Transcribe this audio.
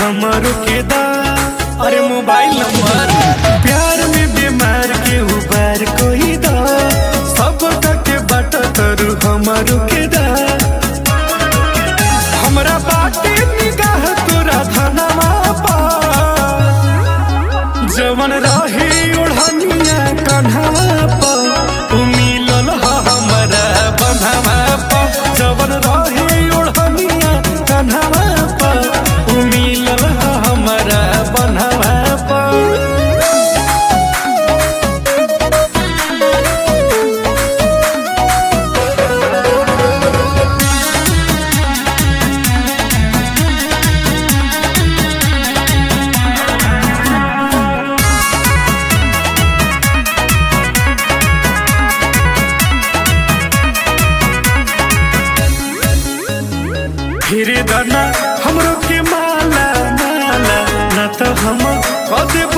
हमरो के दा अरे मोबाइल नंबर प्यार में बीमार के उबार कोई दा सब के बाट तरु हमरो के दा हमरा बाटे निगाह तोरा धनवा पा जवन रहे ओढ़निया कन्हवा पा उ मिलल ह हमरा बन्हवा पा जवन रहे ओढ़निया कन्हवा पा उ मिलल ह हमरा बन्हवा पा फिर दाना हमरो के माला माला ना तो हम कदे